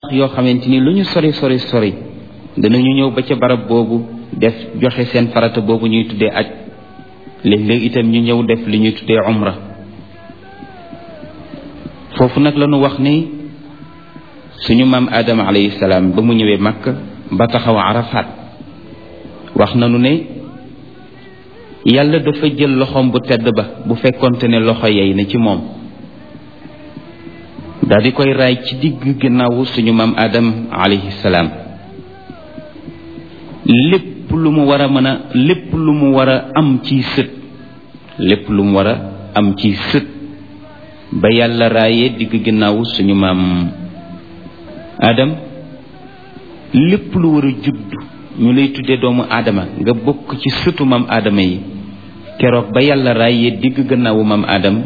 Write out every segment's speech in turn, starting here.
yoo xamante ni lu ñu sori sori sori danañu ñëw ba ca barab boobu def joxe seen farata boobu ñuy tuddee aj léeg-léeg itam ñu ñëw def li ñuy tuddee umra foofu nag la ñu wax ni suñu maam Adama alayhi salaam ba mu ñëwee Makka ba taxaw Arafat wax nañu ne yàlla dafa jël loxoom bu tedd ba bu fekkonte ne loxo yey na ci moom daal di koy raay ci digg ginnaawu suñu maam Adam alayhi salaam lépp lu mu war a mën a lépp lu mu war a am ci sët lépp lu mu war a am ci sët ba yàlla raayee digg ginnaawu suñu maam Adam lépp lu war a judd ñu lay tuddee doomu aadama nga bokk ci sëtu maam aadama yi keroog ba yàlla raayee digg gannaawu maam Adam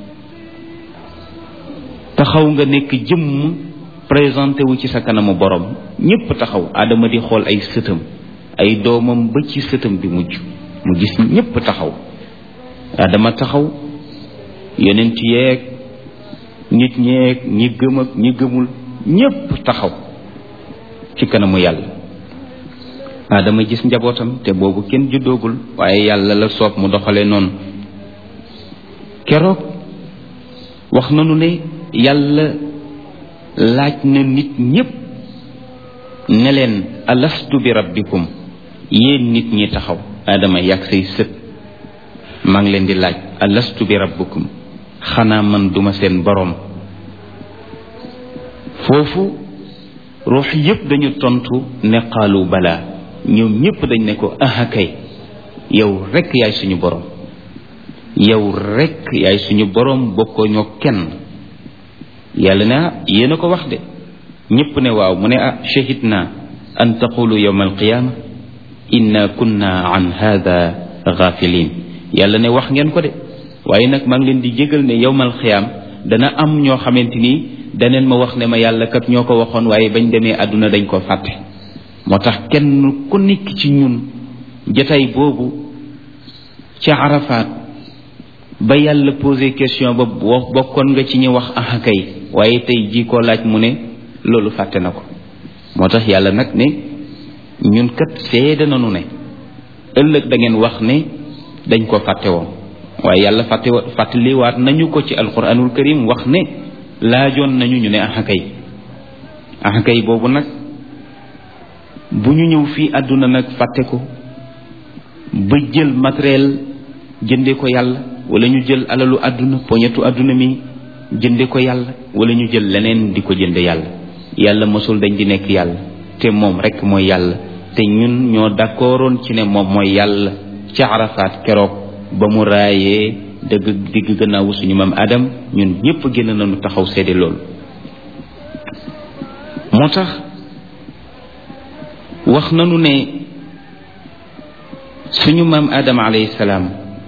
taxaw nga nekk jëmm présenté wu ci sa kanamu borom ñépp taxaw Adama di xool ay sëtam ay doomam ba ci sëtam bi mujj mu gis ñépp taxaw Adama taxaw yonent yeeg nit ñeeg ñi gëm ak ñi gëmul ñépp taxaw ci kanamu yàlla Adama gis njabootam te boobu kenn juddoogul waaye yàlla la soob mu doxale noonu keroog wax nanu ne yàlla laaj na nit ñépp ne leen alastu bi rabbikum yéen nit ñi taxaw adama yàgg say sët maa ngi leen di laaj alastu bi rabbikum xanaa man duma seen boroom foofu ruux yépp dañu tontu ne qaalu balaa ñoom ñépp dañ ne ko aha kay yow rekk yaay suñu boroom yow rekk yaay suñu boroom bokkoo ñoo kenn yàlla ne ah yéen a ko wax de ñépp ne waaw mu ne ah shahid naa an taqulu yawma alqiyaama inna kunna an hada gafilin yàlla ne wax ngeen ko de waaye nag maa ngi leen di jégal ne yawma alqiyaam dana am ñoo xamante ni daneen ma wax ne ma yàlla kat ñoo ko waxoon waaye bañ demee àdduna dañ ko fàtte moo tax kenn ku nekk ci ñun jataay boobu ca Arafat ba yàlla posé question ba bokkoon nga ci ñi wax ah kay waaye tey jii koo laaj mu ne loolu fàtte na ko moo tax yàlla nag ne ñun kat seede nañu ne ëllëg da ngeen wax ne dañ ko fàtte woon waaye yàlla fàtte fàttaliwaat nañu ko ci alquranul karim wax ne laajoon nañu ñu ne ah kay ah kay boobu nag bu ñu ñëw fii àdduna nag fàtte ko ba jël matériel jënde ko yàlla wala ñu jël alalu àdduna poñetu àdduna mi jënde ko yàlla wala ñu jël leneen di ko jënde yàlla yàlla mosul dañ di nekk yàlla te moom rek mooy yàlla te ñun ñoo d'accordoon ci ne moom mooy yàlla ca Arafat keroog ba mu raayee dëgg digg gannaawu suñu maam Adam ñun ñépp génn nañu taxaw seede loolu moo tax wax nañu ne suñu maam Adam alayhi salaam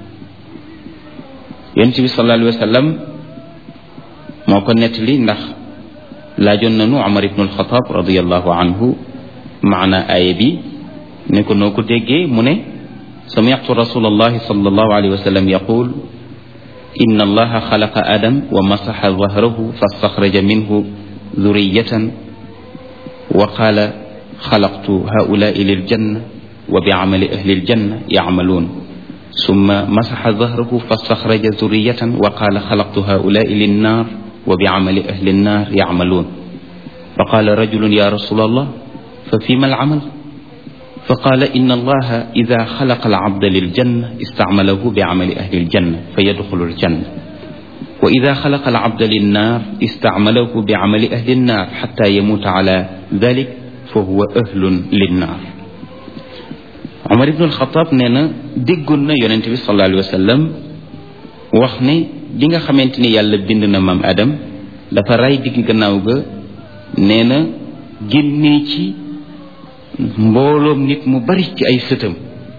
yonent bi sallallahu alayhi wa sallam moo ko nettali ndax laajoon nañu Umar ibnu alxataab radiallahu anhu maana aaya bi ne ko noo ko déggee mu ne sami'tu rasulallahi sallallahu alayhi wa sallam yaqul inna allaha xalaqa adam wa masaxa dahrahu fastaxraja minhu dhuriyatan wa qaala xalaqtu haulaai liljanna wa biamali ahli ljanna yacmaluun summa masaxa dahrahu fastaxraja dhuriyatan wa qaala xalaqtu haulaai linnaar wa biamali ahli nnaar yacmaluun fa qaala rajulun ya rasula allah fa fima alcamal fa qaala inna allaha ida xalaqa alabda liljanna istacmalahu biamali ahli ljanna fa yadxulu ljanna wa ida xalaqa alabda linnaar istacmalahu biamali ahli nnaar xata yamuuta ala dalik fa huwa ahlun linnaar Omar ibnu alxataab nee na déggoon na yonente bi sallallahu alayhi wa sallam wax ne bi nga xamante ni yàlla bind na maam Adam dafa ray digg gannaaw ga nee na génnee ci mbooloom nit mu bari ci ay sëtam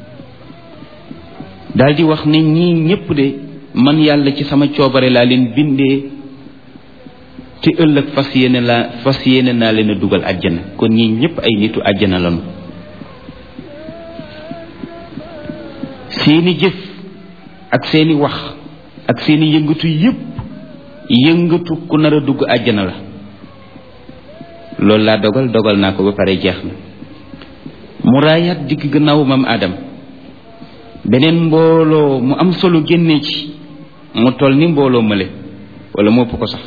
daal di wax ne ñii ñépp de man yàlla ci sama coobare laa leen bindee te ëllëg fas yéene laa fas yéene naa leen a dugal àjjana kon ñii ñépp ay nitu àjjana lañu seeni jëf ak seeni wax ak seeni yëngatu yépp yëngatu ku nar a dugg àjjana la loolu laa dogal dogal naa ko ba pare jeex na mu raayaat digg gannaaw mam Adam beneen mbooloo mu am solo génnee ci mu toll ni mbooloo mële wala mu ëpp ko sax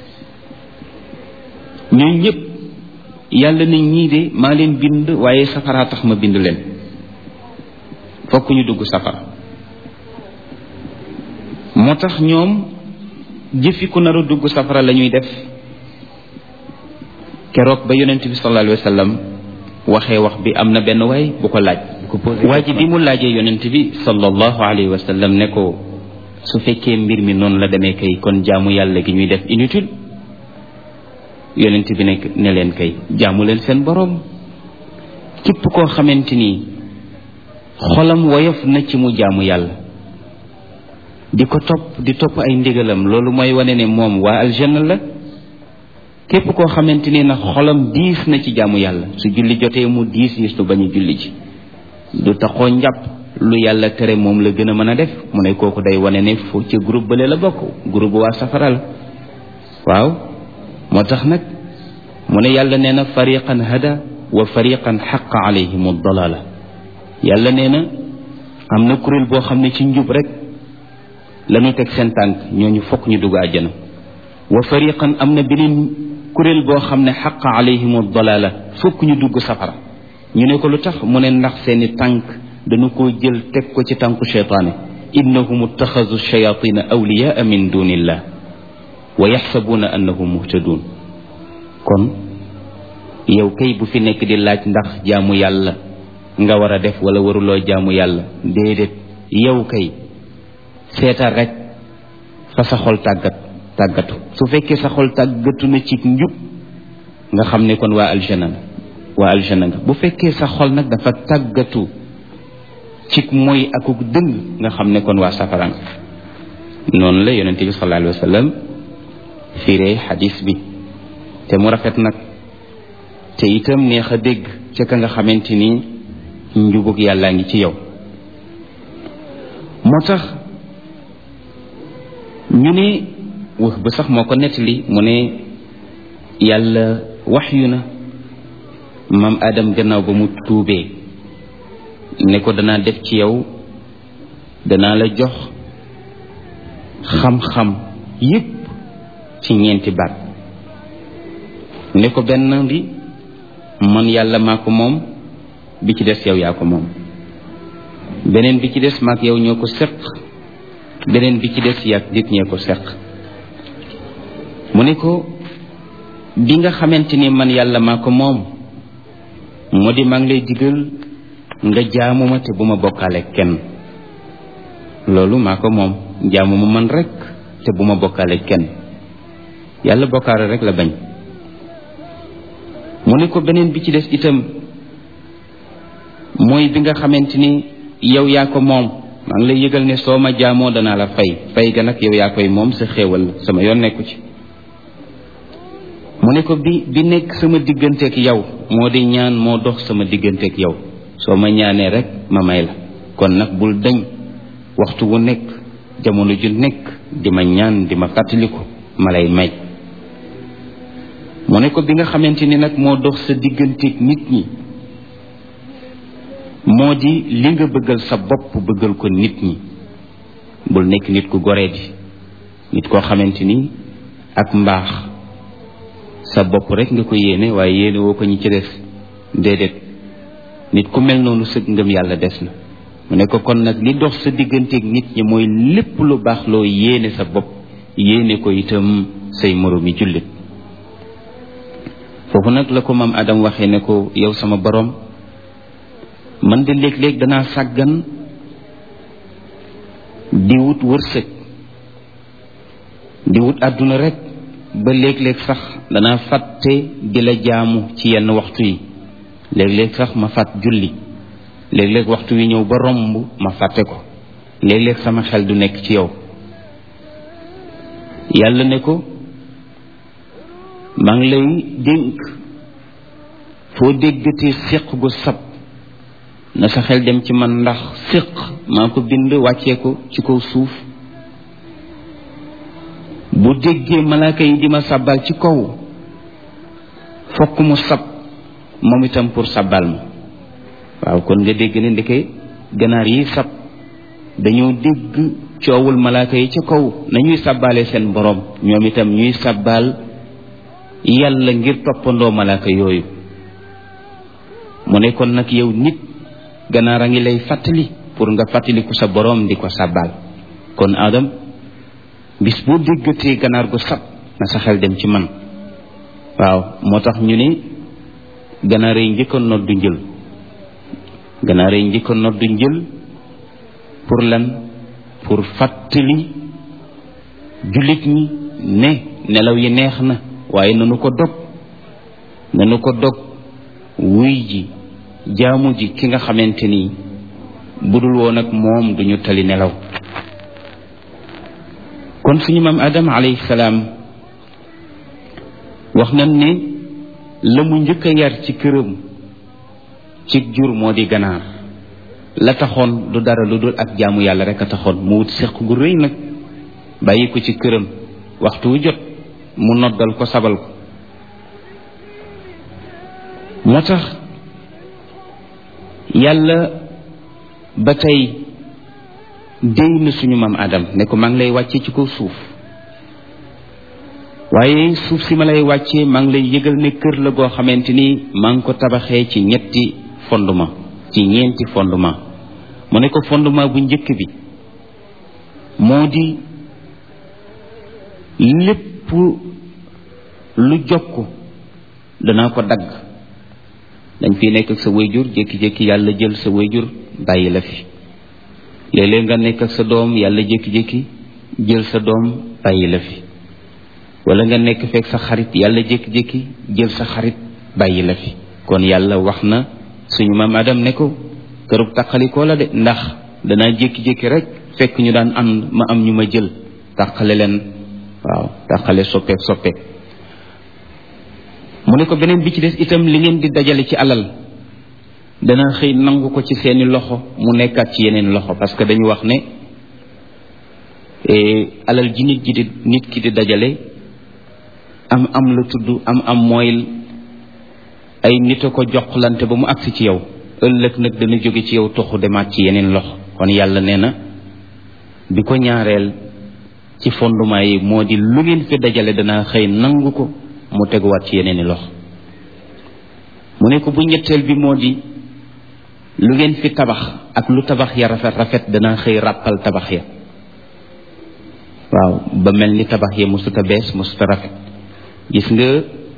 ñooñu ñëpp yàlla ne ñii de maa leen bind waaye safaraa tax ma bind leen fokk ñu dugg safara moo tax ñoom jëfi ku nar a dugg safara la ñuy def keroog ba yonent bi sallallahu alayhi wa sallam waxee wax bi am na benn waay bu ko laaj waa ji bi mu laajee yonent bi sallallahu alayhi wa sallam ne ko su fekkee mbir mi noonu la demee kay kon jaamu yàlla gi ñuy def inutile yonent bi nekk ne leen kay jaamu leen seen boroom képp koo xamante ni xolam woyof na ci mu jaamu yàlla di ko topp di topp ay ndigalam loolu mooy wane ne moom waa aljanna la képp koo xamante ni nag xolam diis na ci jaamu yàlla su julli jotee mu diis yi su bañ a julli ji du taxoo njàpp lu yàlla tere moom la gën a mën a def mu ne kooku day wane ne fu ci groupe bële la bokk groupe waa safara la waaw moo tax nag mu ne yàlla nee na fariqan hada wa fariqan xaqa alayhim dalala yàlla nee na am na kuréel boo xam ne ci njub rek la ñu teg seen tànk ñooñu fokk ñu dugg àjjana wa fariqan am na beneen kuréel boo xam ne xaqa alayhim dalala fokk ñu dugg safara ñu ne ko lu tax mu ne ndax seeni tànk dañu ko jël teg ko ci tànku cheytaane innahum ittaxasu shayatina awliyaa min dunillah wa yaxsabuuna annahum muhtadun kon yow kay bu fi nekk di laaj ndax jaamu yàlla nga war a def wala waruloo jaamu yàlla déedéet yow kay seetal rek fa sa xol tàggat tàggatu su fekkee sa xol tàggatu na ci njub nga xam ne kon waa aljana waa aljana nga bu fekkee sa xol nag dafa tàggatu ci mooy akuk dëng nga xam ne kon waa safara nga noonu la yonente bi sallallahu alayhi wa sallam firee xadis bi te mu rafet nag te itam neex a dégg ca ka nga xamante ni njubug yàllaa ngi ci yow moo tax ñu ne wax ba sax moo ko nettali mu ne yàlla wax yu na maam Adam gannaaw ba mu tuubee ne ko danaa def ci yow danaa la jox xam-xam yépp ci ñeenti baat ne ko benn bi man yàlla maa ko moom bi ci des yow yaa ko moom beneen bi ci des maak yow ñoo ko seq beneen bi ci des yàgg nit ñee ko seq mu ne ko bi nga xamante ni man yàlla maa ko moom moo di maa ngi lay digal nga jaamu ma te bu ma bokkaale kenn loolu maa ko moom jaamu ma man rek te bu ma bokkaale kenn yàlla bokkaale rek la bañ mu ne ko beneen bi ci des itam mooy bi nga xamante ni yow yaa ko moom maa ngi lay yëgal ne soo ma jaamoo danaa la fay fay ga nag yow yaa koy moom sa xéewal sama yoon nekku ci mu ne ko bi bi nekk sama digganteeg yow moo di ñaan moo dox sama digganteeg yow soo ma ñaanee rek ma may la kon nag bul dañ waxtu wu nekk jamono ju nekk di ma ñaan di ma fàttaliku ma lay may mu ne ko bi nga xamante ni nag moo dox sa digganteeg nit ñi moo di li nga bëggal sa bopp bëggal ko nit ñi bul nekk nit ku goree di nit koo xamante ni ak mbaax sa bopp rek nga ko yéene waaye yéene woo ko ñi ci des déedéet nit ku mel noonu sëg ngëm yàlla des na mu ne ko kon nag li dox sa digganteeg nit ñi mooy lépp lu baax loo yéene sa bopp yéene ko itam say moroomi jullit foofu nag la ko maam Adam waxee ne ko yow sama borom man de léeg-léeg danaa sàggan di wut wërsëg di wut àdduna rek ba léeg-léeg sax danaa fàtte di la jaamu ci yenn waxtu yi léeg-léeg sax ma fàtt julli léeg-léeg waxtu wi ñëw ba romb ma fàtte ko léeg-léeg sama xel du nekk ci yow yàlla ne ko maa ngi lay dénk foo déggatee séq gu sab na sa xel dem ci man ndax séq maa ko bind wàccee ko ci kaw suuf bu déggee malaaka yi di ma sàbbal ci kaw fokk mu sab moom itam pour sabbal ma waaw kon nga dégg ne ndeke ganaar yi sab dañoo dégg coowul malaaka yi ca kaw nañuy sabbaale seen borom ñoom itam ñuy sabbaal yàlla ngir toppandoo malaaka yooyu mu ne kon nag yow nit ganaar a ngi lay fàttali pour nga fàttaliku sa borom di ko sabbaal kon Adam bis boo déggatee ganaar gu sab na sa xel dem ci man waaw moo tax ñu ne ganaar yi njëkk a noddu njël ganaar yi njëkk a noddu njël pour lan pour fàttali jullit ñi ne nelaw yi neex na waaye nanu ko dog nanu ko dog wuy ji jaamu ji ki nga xamante ni budul woon ak moom duñu tali nelaw kon suñu maam adam alayhi salaam wax nañ ne la mu njëkk a yar ci këram ci jur moo di ganaar la taxoon du dara lu dul ak jaamu yàlla rek a taxoon mu wut seq gu rëy nag bàyyi ko ci këram waxtu wu jot mu noddal ko sabal ko moo tax yàlla ba tey déy na suñu maam adam ne ko maa ngi lay wàcce ci kaw suuf waaye suuf si ma lay wàccee maa ngi lay yëgal ne kër la goo xamante ni maa ngi ko tabaxee ci ñetti fondement ci ñeenti fondement mu ne ko fondement bu njëkk bi moo di lépp lu jokk danaa ko dagg dañ fi nekk ak sa wayjur jékki-jékki yàlla jël sa wayjur bàyyi la fi léeg-léeg nga nekk ak sa doom yàlla jékki-jékki jël sa doom bàyyi la fi wala nga nekk fekk sa xarit yàlla jékki-jékki jël sa xarit bàyyi la fi kon yàlla wax na suñu maam Adam ne ko kërub taqalikoo la de ndax danaa jékki-jékki rek fekk ñu daan am ma am ñu ma jël taqale leen waaw taqale soppeek soppeek mu ne ko beneen bi ci des itam li ngeen di dajale ci alal dana xëy nangu ko ci seeni loxo mu nekkaat ci yeneen loxo parce que dañu wax ne alal ji nit ji di nit ki di dajale am am la tudd am am mooy ay nit a ko joxlante ba mu agsi ci yow ëllëg nag dana jóge ci yow toxu demaat ci yeneen loxo kon yàlla nee na bi ko ñaareel ci fondement yi moo di lu ngeen fi dajale dana xëy nangu ko mu teguwaat ci yeneen i loxo mu ne ko bu ñetteel bi moo di lu ngeen fi tabax ak lu tabax ya rafet rafet dana xëy ràppal tabax ya waaw ba mel ni tabax ya musuta bees musuta rafet gis nga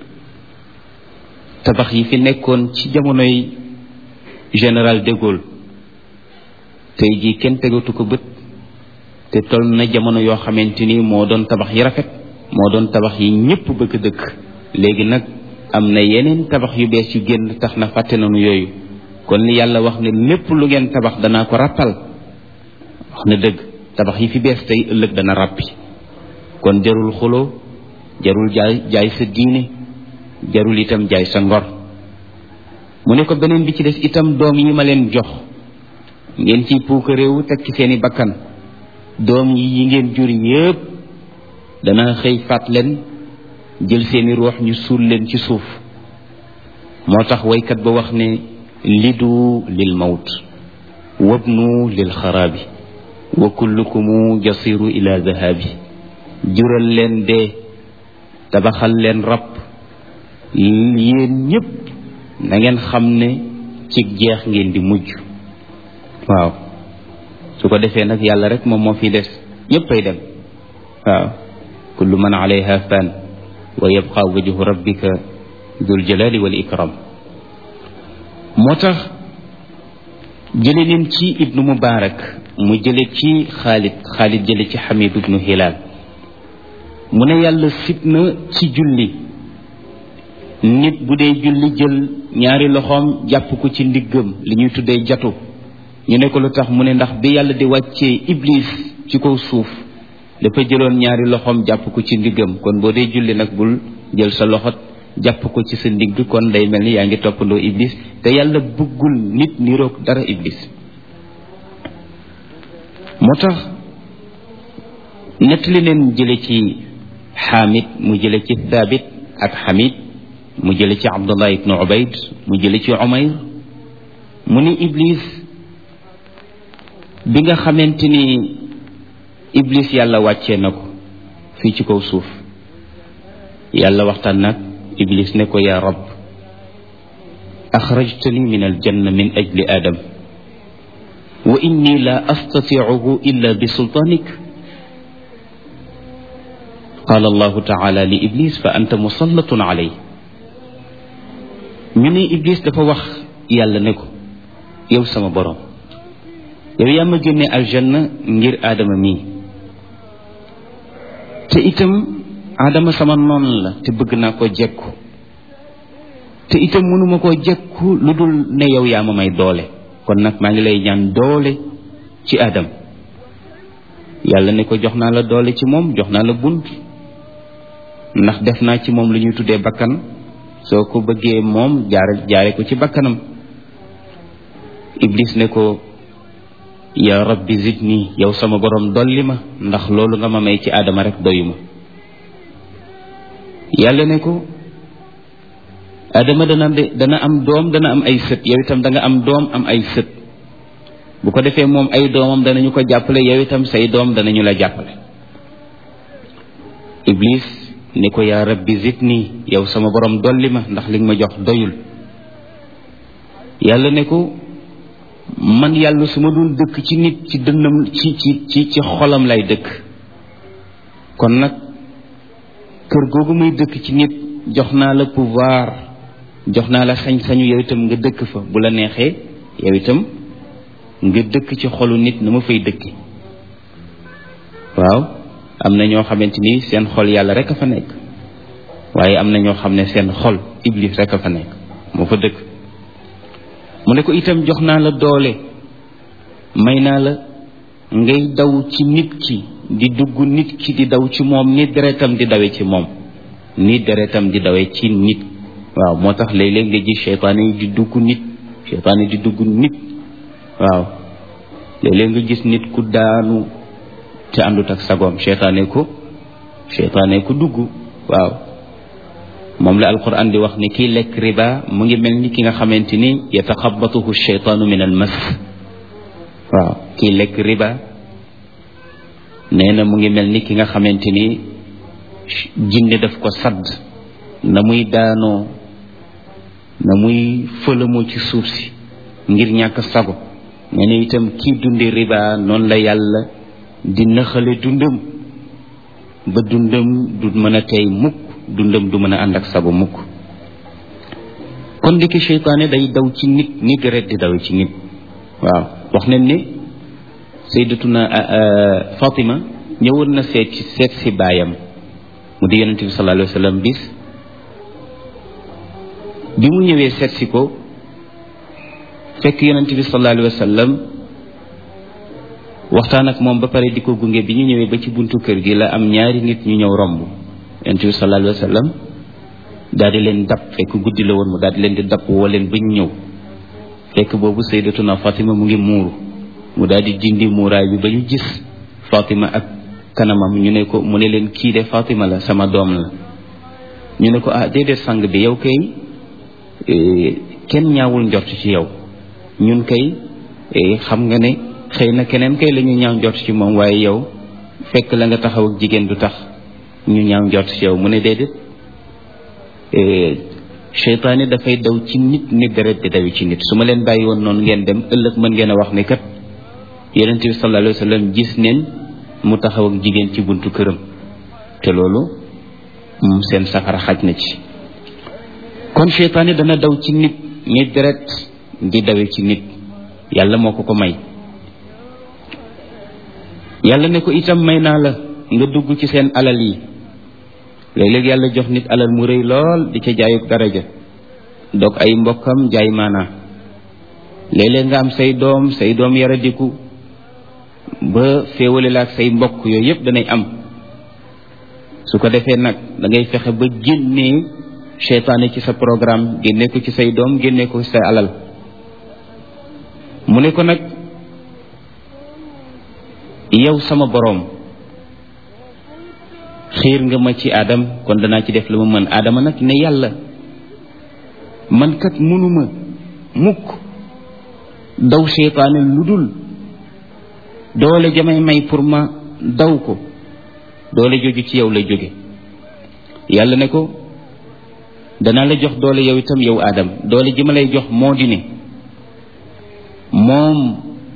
tabax yi fi nekkoon ci jamonoy général de Gaulle tey jii kenn tegatu ko bët te toll na jamono yoo xamante ni moo doon tabax yi rafet moo doon tabax yi ñëpp bëgg dëkk léegi nag am na yeneen tabax yu bees yu génn tax na fàtte nañu yooyu kon li yàlla wax ne lépp lu ngeen tabax danaa ko ràppal wax na dëgg tabax yi fi bees tey ëllëg dana ràppi kon jarul xuloo jarul jaay jaay sa diine jarul itam jaay sa ngor mu ne ko beneen bi ci des itam doom yi ma leen jox ngeen ciy puuka réewu teg ci seeni bakkan doom yi yi ngeen jur yépp dana xëy faat leen jël seeni ruux ñu suul leen ci suuf moo tax waykat ba wax ne lidu lil mawt wabnu lil xaraabi wa kullukumu jasiru ila dahabi jural leen dee tabaxal leen rab yéen ñépp na ngeen xam ne ci jeex ngeen di mujj waaw su ko defee nag yàlla rek moom moo fi des ñépp ay dem waaw kullu man alayha fan wa yabqa wajhu rabbika dul jalali wal ikram moo tax jële leen ci ibnu mubarak mu jële ci xaalid xaalid jële ci xamid ibnu hilal mu ne yàlla sib na ci julli nit bu dee julli jël ñaari loxoom jàpp ko ci ndiggam li ñuy tuddee jatu ñu ne ko lu tax mu ne ndax bi yàlla di wàccee iblis ci kaw suuf dafa jëloon ñaari loxoom jàpp ko ci ndiggam kon boo dee julli nag bul jël sa loxot jàpp ko ci sa ndigg kon day mel ni yaa ngi toppandoo iblis te yàlla bëggul nit niroog dara iblis moo tax nettali leen jële ci xaamid mu jële ci thabit ak xamid mu jële ci abdullah ibnu ubayd mu jële ci umayr mu ni iblis bi nga xamante ni iblis yàlla wàccee na ko fii ci kaw suuf yàlla waxtaan nag iblis ne ko yaa rab axrajtani min aljanna min ajli adam wa inni la astatiicuhu illa bi sultaanik qaala allahu taala li iblis fa anta musallatun alay ñu ne iblis dafa wax yàlla ne ko yow sama borom yow yaa ma génne aljanna ngir aadama mii te itam aadama sama noon la te bëgg naa ko jekku te itam mënuma koo jekku lu dul ne yow yaa ma may doole kon nag maa ngi lay ñaan doole ci aadam yàlla ne ko jox naa la doole ci moom jox naa la bunt ndax def naa ci moom lu ñuy tuddee bakkan soo ko bëggee moom jaare jaare ko ci bakkanam iblis ne ko ya rabbi zidni yow sama borom dolli ma ndax loolu nga ma may ci aadama rek doyuma yàlla ne ko aadama dana dana am doom dana am ay sët yow itam da nga am doom am ay sët bu ko defee moom ay doomam danañu ko jàppale yow itam say doom danañu la jàppale iblis ni ko yaa rabbi zidni yow sama borom dolli ma ndax li nga ma jox doyul yàlla ne ko man yàlla su ma doon dëkk ci nit ci dënnam ci ci ci ci xolam lay dëkk kon nag kër googu muy dëkk ci nit jox naa la pouvoir jox naa la sañ-sañu yow itam nga dëkk fa bu la neexee yow itam nga dëkk ci xolu nit na ma fay dëkki waaw am na ñoo xamante ni seen xol yàlla rek a fa nekk waaye am na ñoo xam ne seen xol iblis rek a fa nekk moo fa dëkk mu ne ko itam jox naa la doole may naa la ngay daw ci nit ki di dugg nit ki di daw ci moom ni deretam di dawe ci moom ni deretam di dawe ci nit waaw moo tax léeg-léeg nga gis seytaane yi di dugg nit seytaane di dugg nit waaw léeg-léeg nga gis nit ku daanu te àndut ak sagoom seytaane ko seytaane ko dugg waaw moom la alquran di wax ni kiy lekk riba mu ngi mel ni ki nga xamante ni yataxabatuhu sheytaanu min al mas waaw kiy lekk riba nee na mu ngi mel ni ki nga xamante ni jinne daf ko sadd na muy daanoo na muy fëlamoo ci suuf si ngir ñàkk sago nee na itam kii dundi riba noonu la yàlla di naxale dundam ba dundam du mën a tey mukk dundam du mën a ànd ak sago mukk kon ndiki seytaane day daw ci nit ni deret di daw ci nit waaw wax nañ ne sayyidatuna Fatima ñëwoon na seet ci seet si baayam mu di yonente bi sallallahu alayhi wa sallam bis bi mu ñëwee seet si ko fekk yonente bi sallallahu alayhi wa sallam waxtaan ak moom ba pare di ko gunge bi ñu ñëwee ba ci buntu kër gi la am ñaari nit ñu ñëw romb yonente bi sallallahu alayhi wa sallam daal di leen dab fekk guddi la woon mu daal di leen di dab woo leen ba ñu ñëw fekk boobu sayyidatuna Fatima mu ngi muuru mu daal di dindi muuraay bi ba ñu gis Fatima ak kanamam ñu ne ko mu ne leen kii de Fatima la sama doom la ñu ne ko ah déedéet sang bi yow kay kenn ñaawul njort ci yow ñun kay xam nga ne xëy na keneen kay la ñu ñaaw njort ci moom waaye yow fekk la nga taxaw ak jigéen du tax ñu ñaaw njort ci yow mu ne déedéet seytaane dafay daw ci nit ni deret di dawi ci nit su ma leen bàyyi woon noonu ngeen dem ëllëg mën ngeen a wax ne kat yonente bi sallallahu alayhi wa sallam gis neen mu taxaw ak jigéen ci buntu këram te loolu moom seen safara xaj na ci kon seytaane dana daw ci nit ni deret di dawe ci nit yàlla moo ko ko may yàlla ne ko itam may naa la nga dugg ci seen alal yi léeg-léeg yàlla jox nit alal mu rëy lool di ca jaayuk daraja dog ay mbokkam jaay maanaa léeg-léeg nga am say doom say doom yaradiku ba féewale la ak say mbokk yooyu yëpp danay am su ko defee nag da ngay fexe ba génnee seytaane ci sa programme génne ko ci say doom génne ko ci say alal mu ne ko nag yow sama boroom xiir nga ma ci aadam kon danaa ci def lu ma mën aadama nag ne yàlla man kat mënuma mukk daw seytaane lu dul doole jamay may pour ma daw ko doole jóge ci yow la jóge yàlla ne ko danaa la jox doole yow itam yow aadam doole ji ma lay jox moo di ne moom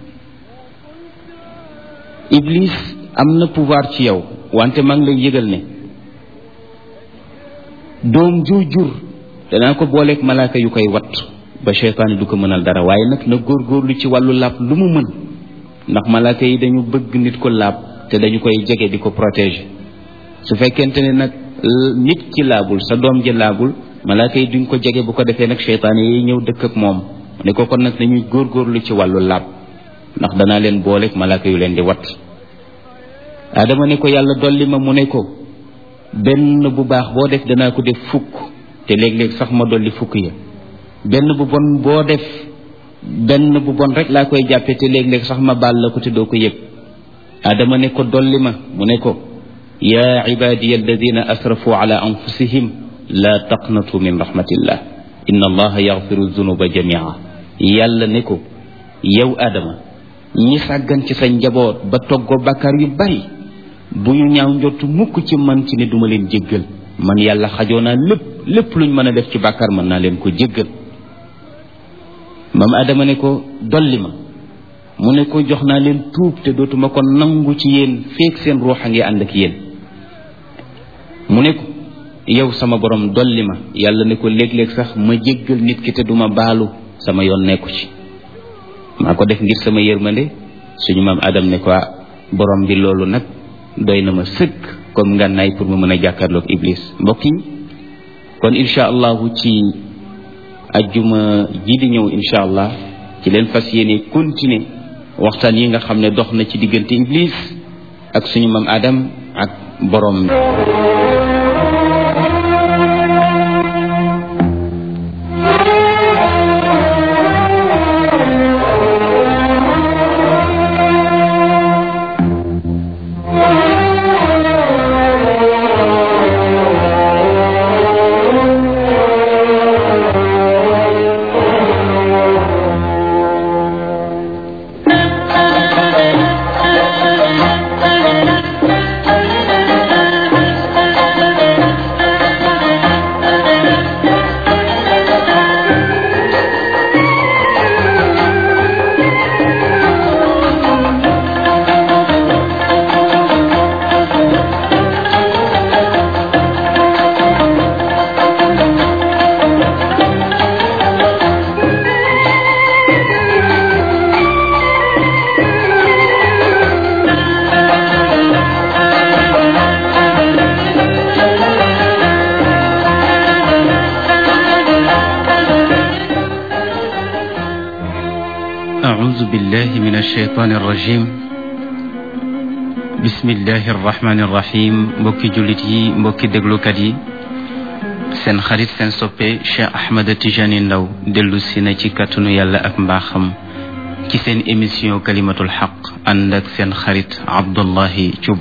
iblis am na pouvoir ci yow wante maa ngi lay yëgal ne doom ju jur danaa ko booleeg malaaka yu koy wat ba seytaane du ko mënal dara waaye nag na góorgóorlu ci wàllu laab lu mu mën ndax malaaka yi dañu bëgg nit ko laab te dañu koy jege di ko protéger su fekkente ne nag nit ki laabul sa doom ji laabul malaaka yi duñ ko jege bu ko defee nag seytaane yi ñëw dëkk ak moom ne ko kon nag dañuy góorgóorlu ci wàllu laab ndax danaa leen booleeg malaaka yu leen di wat adama ne ko yàlla dolli ma mu ne ko benn bu baax boo def danaa ko def fukk te léeg-léeg sax ma dolli fukk ya benn bu bon boo def benn bu bon rek laa koy jàppe te léeg-léeg sax ma baal la ko te doo ko yëg adama ne ko dolli ma mu ne ko yaa ibadiya alladina asrafu ala anfusihim la taqnatu min rahmatillah inna allaha yaxfiru zunuba jamia yàlla ne ko yow adama ñi sàggan ci sa njaboot ba toggoo bàkkaar yu bari bu ñu ñaaw njottu mukk ci man ci ne duma leen jéggal man yàlla xajoo naa lépp lépp luñ mën a def ci bàkkaar mën naa leen ko jéggal maam adama ne ko dolli ma mu ne ko jox naa leen tuub te dootuma ko nangu ci yéen feek seen ruux a ngi ànd ak yéen mu ne ko yow sama borom dolli ma yàlla ne ko léeg-léeg sax ma jéggal nit ki te duma baalu sama yoon nekku ci maa ko def ngir sama yërmande suñu maam adam ne ko borom bi loolu nag doy na ma sëkk comme ngànnaay pour ma mën a jàkkaarloog iblis mbokk yi kon incha allahu ci ajjuma ji di ñëw incha allah ci leen fas yéene continuer waxtaan yi nga xam ne dox na ci diggante iblis ak suñu maam adam ak borom أعوذ بالله من الشيطان الرجيم بسم الله الرحمن الرحيم mbokki jullit yi mbokki déglukat yi seen xarit seen soppe Cheikh Ahmed Tijani Ndaw dellu si na ci kàttanu yàlla ak mbaaxam ci seen émission kalimatul xaq ànd ak seen xarit Abdullahi Thioub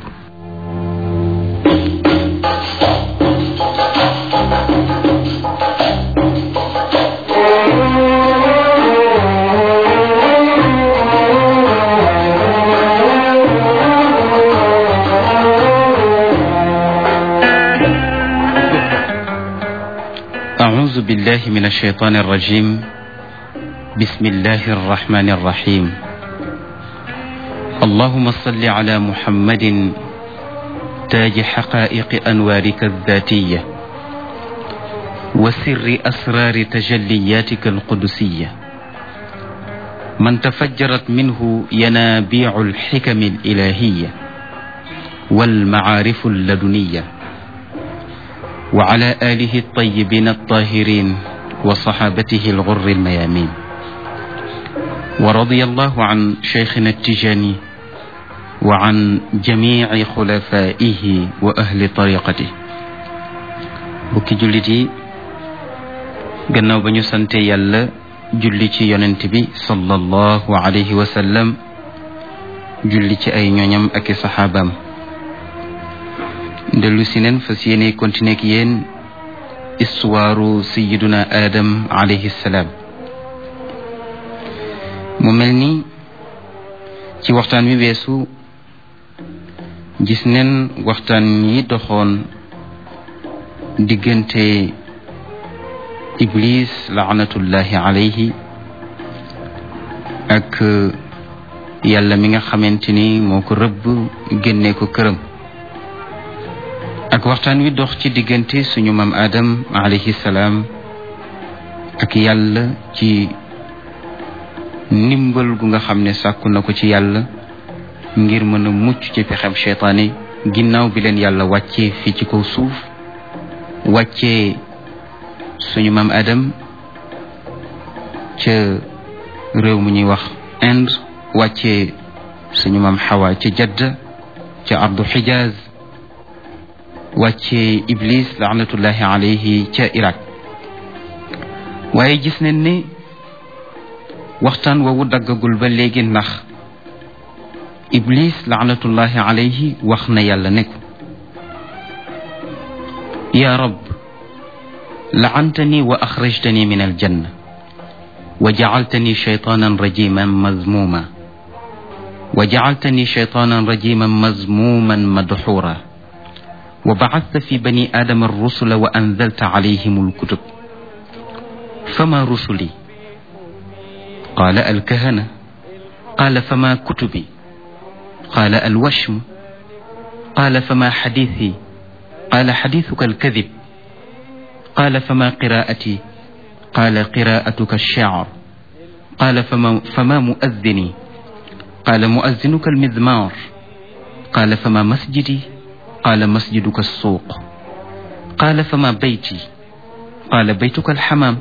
أعوذ بالله من الشيطان الرجيم بسم الله الرحمن الرحيم اللهم صل على محمد تاج حقائق أنوارك الذاتية وسر أسرار تجلياتك القدسية من تفجرت منه ينابيع الحكم الإلهية والمعارف اللدنيه وعلى آله الطيبين الطاهرين وصحابته الغر الميامين ورضي الله عن شيخنا التجاني وعن جميع خلفائه وأهل طريقته bukki jullit yi gannaaw ba ñu sante yàlla julli ci yonent bi sallallahu alayhi wa sallam julli ci ay ñoñam ak i saxaabaam dellu si neen fas yéene continuer ak yéen istuwaaru sayiduna adam alayhi salaam mu mel ni ci waxtaan wi weesu gis neen waxtaan yi doxoon diggante iblis laanatullahi alayhi ak yàlla mi nga xamante ni moo ko rëbb génne ko këram ak waxtaan wi dox ci diggante suñu maam Adam alayhi salaam ak yàlla ci ndimbal gu nga xam ne sàkku na ko ci yàlla ngir mën a mucc ci pexem cheytaane ginnaaw bi leen yàlla wàccee fii ci kaw suuf wàccee suñu maam Adam ca réew mu ñuy wax Inde wàccee suñu maam Xawa ca Jadda ca ardu Xijaaz wàccee Iblis laanatullahi alayhi ca Irak waaye gis nañ ne waxtaan woowu daggagul ba léegi ndax Iblis laanatullahi alayhi wax na yàlla ne ko yaa rab laantani wa axrajtani min aljanna wa jacaltani shaytaanan rajiman mazmuma wa jacaltani shaytaanan rajiman mazmuman madxuura wa bacasta fi bani aadama arrusula wa anzalta calayhim alkutub fama rusuli qaala alkahana qaala fama kutubi qaala alwashmu qaala fama xadiisi qaala xadiisuka alkadib qaala fama qiraa'ati qaala qiraa'atuka alshicr qaala fama fama muazzini qaala muazzinuka almizmaar qaala fama masjidi qaala masjiduka alsuuq qaala fama bayti qaala baytuka alxamaam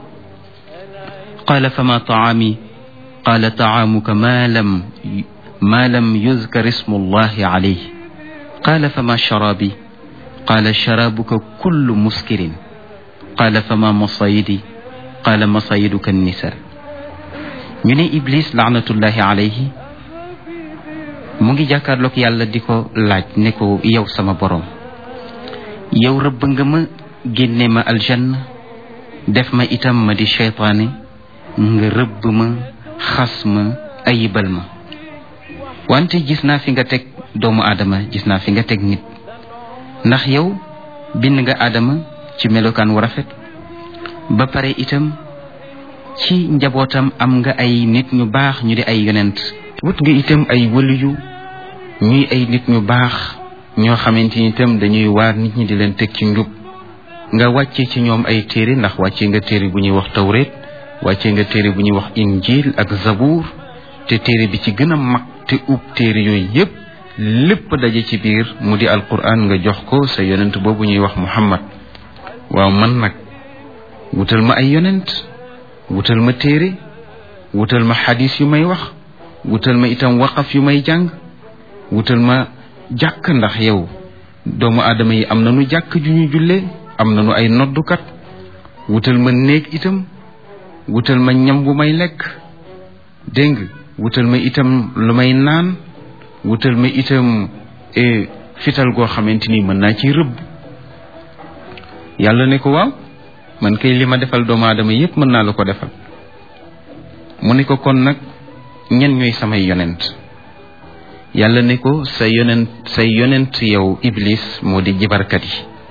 qaala fama tacaami qaala tacaamuka maa lam maa lam yuzkar ismu allahi calayh qaala fama sharaabi qaala sharaabuka kullu muskirin qaala fama masayidi qaala masayiduka annisa ñu ne iblis laanatullahi alayhi mu ngi jàkkaarloog yàlla di ko laaj ne ko yow sama boroom yow rëbb nga ma génne ma aljanna def ma itam ma di cheytaane nga rëbb ma xas ma ayibal ma wante gis naa fi nga teg doomu aadama gis naa fi nga teg nit ndax yow bind nga aadama ci melokaan wu rafet ba pare itam ci njabootam am nga ay nit ñu baax ñu di ay yonent wut nga itam ay wëliyu ñuy ay nit ñu baax ñoo xamante ni itam dañuy waar nit ñi di leen teg ci njub nga wàcce ci ñoom ay téere ndax wàcce nga téere bu ñuy wax tawreet wàcce nga téere bu ñuy wax injil ak zabuur te téere bi ci gën a mag te ub téere yooyu yépp lépp daje ci biir mu di alquran nga jox ko sa yonent boobu ñuy wax muhammad waaw man nag wutal ma ay yonent wutal ma téere wutal ma xadis yu may wax wutal ma itam waqaf yu may jàng wutal ma jàkk ndax yow doomu aadama yi am nañu jàkk ju ñu jullee am nañu ay noddukat wutal ma néeg itam wutal ma ñam bu may lekk dégg nga wutal ma itam lu may naan wutal ma itam fital goo xamante ni mën naa ci rëbb yàlla ne ko waaw man kay li ma defal doomu aadama yépp mën naa la ko defal mu ne ko kon nag ñen ñooy samay yonent yàlla ne ko sa yonent say yonent yow iblis moo di jibarkat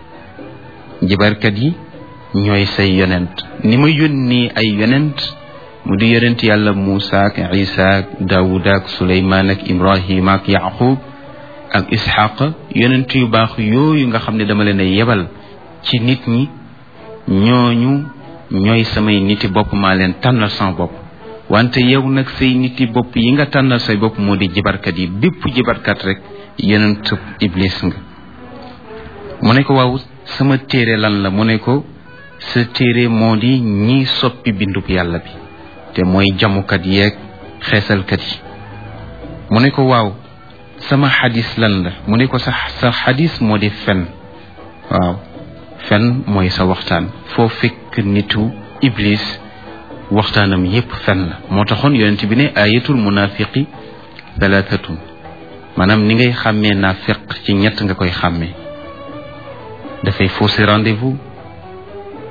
yi jibarkat yi ñooy say yonent ni ma yónni ay yonent mu di yonent yàlla Muusa ak Isa ak Daawuda ak Suleymaan ak Ibrahima ak Yaqub ak Isxaq yonent yu baax yooyu nga xam ne dama leen a yebal ci nit ñi ñooñu ñooy samay niti bopp maa leen tànnal sama bopp wante yow nag say niti bopp yi nga tànnal say bopp moo di jibarkat yi bépp jibarkat rek yonent iblis nga mu ne ko waaw sama téere lan la mu ne ko sa téere moo di ñiy soppi bindub yàlla bi te mooy jamukat yeeg xeesalkat yi mu ne ko waaw sama xadis lan la mu ne ko sa sa xadis moo di fen waaw fen mooy sa waxtaan foo fekk nitu iblis waxtaanam yépp fen la moo taxoon yonent bi ne ayatul munafiqi thalathatun maanaam ni ngay xàmmee naafeq ci ñett nga koy xàmmee dafay fausser rendez-vous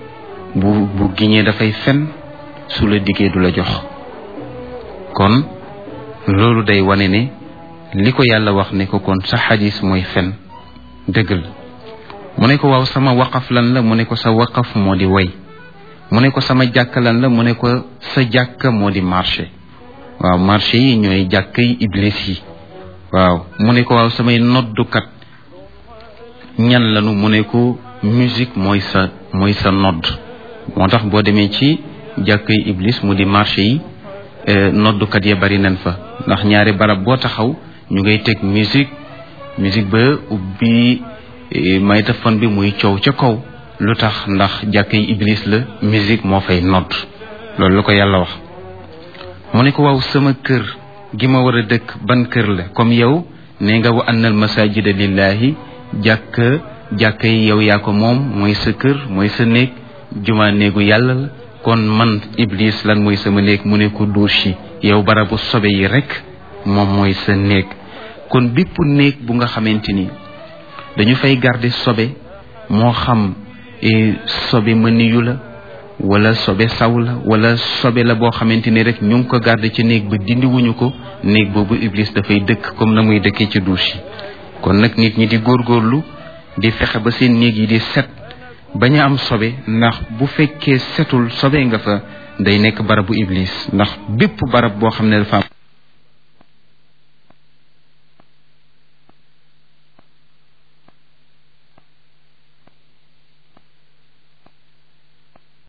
bu bu giñee dafay fen su la diggee du la jox kon loolu day wane ne li ko yàlla wax ne ko kon sa xadis mooy fen dëgg la mu ne ko waaw sama waqaf lan la mu ne ko sa waqaf moo di way mu ne ko sama jàkk lan la mu ne ko sa jàkk moo di marché waaw marché yi ñooy jàkk yi iblis yi waaw mu ne ko waaw samay noddukat ñan lanu mu ne ko musique mooy sa mooy sa nodd moo tax boo demee ci jàkk yi iblis mu di marché yi noddukat ya bari nañ fa ndax ñaari barab boo taxaw ñu ngay teg musique musique ba ubbi maytafon bi muy coow ca kaw lu tax ndax jàkk yi iblis la musique moo fay nodd loolu la ko yàlla wax mu ne ko waaw sama kër gi ma war a dëkk ban kër la comme yow nee nga wa annal masajida lillahi jàkk jàkk yi yow yaa ko moom mooy sa kër mooy sa néeg juma néegu yàlla la kon man iblis lan mooy sama néeg mu ne ko douche yi yow barabu sobe yi rek moom mooy sa néeg kon bépp néeg bu nga xamante ni dañu fay garder sobe moo xam sobe mëniyu la wala sobe saw la wala sobe la boo xamante ni rek ñu ngi ko garder ci néeg ba dindi wuñu ko néeg boobu iblis dafay dëkk comme na muy dëkkee ci douche yi kon nag nit ñi di góorgóorlu di fexe ba seen néeg yi di set bañ a am sobe ndax bu fekkee setul sobe nga fa day nekk barabu iblis ndax bépp barab boo xam ne dafa am